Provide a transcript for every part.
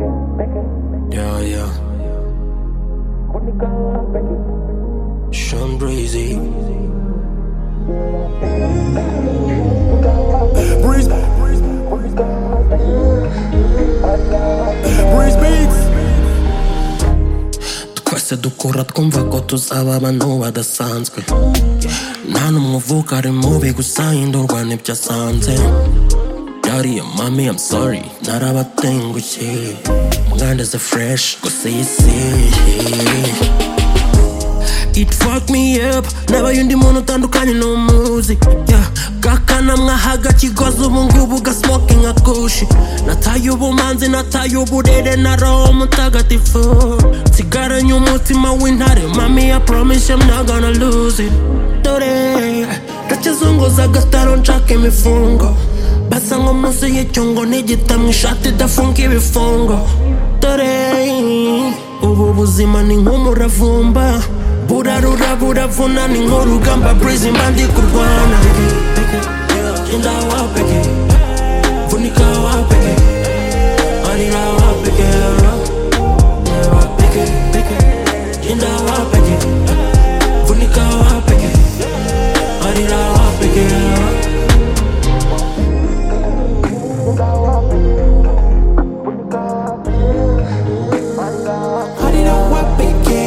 Yeah, yeah. Sean Breezy. Breeze. Breeze Beats. twese dukura twumva ko tuzaba abantu badasanzwe nta n'umwe uvuka ari mubi gusa hindurwa n'ibyo asanze Daddy and mommy, I'm sorry, narabatengushye mwandaze fresh gusa iyi si It fuck me up Nabaye undi muntu utandukanye n'umuzi yeah. Gakanamwahaga kigozi ubu ngubu ga smoking nka kushi Nataye ubumanzi nataye uburere na roho mutagatifu Nsigaranye umutima w'intare Mami I promise I'm not gonna lose it Dore ndakizunguza agataro nshaka imifungo Basa nko munsi y'icyungo n'igita mu ishati idafunga ibifungo Dore ubu buzima ni nk'umuravumba burarura buravuna ni nk'urugamba burizi mba ndi kurwana genda wapeke vunika wapeke arira wapeke wapeke genda wapeke vunika wapeke arira wapeke arira wapeke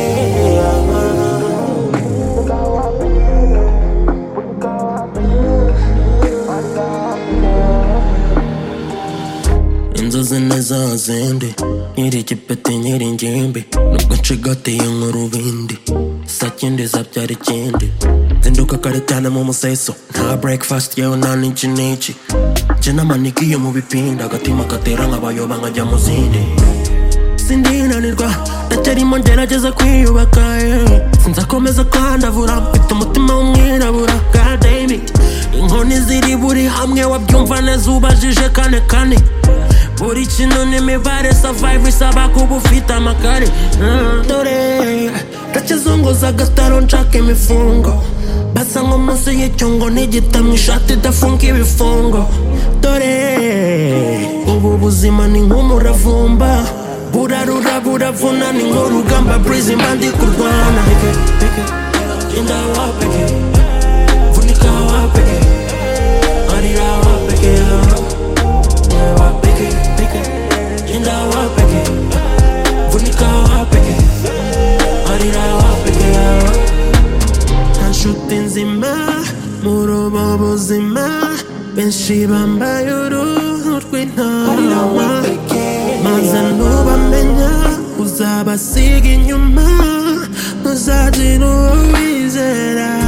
inzozi ni za zindi nyiri igipeti nyiri ingimbi nubwo ncigatiye nk'urubindi sakindi zabyara ikindi zinduka kare cyane mu museso nta breakfast yewe nta n'iki n'iki nje n'amanikiye mu bipinda agatima gatera nk'abayoba nkajya mu zindi sindinanirwa ndacyarimo ngerageza kwiyubaka eh. sinzakomeza kwandavura mfite umutima w'umwirabura God damn it. inkoni ziri buri hamwe wabyumva neza ubajije kane kane buri kintu n'imibare survive isaba kuba ufite amagare Mm, dore ndakizunguza agataro nshaka imifungo basa nko munsi y'icyungo n'igita mu ishati idafunga ibifungo dore ubu buzima ni nk'umuravumba burarura buravuna ni nk'urugamba burizi mba ndi kurwana genda wapeke vunika wapeke arira wapeke wapeke genda wapeke vunika wapeke arira wapeke nta nshuti nzima muri ubu buzima benshi bambaye uruhu rw'intama maze ntubamenya uzabasiga inyuma ntuzagira uwo wizera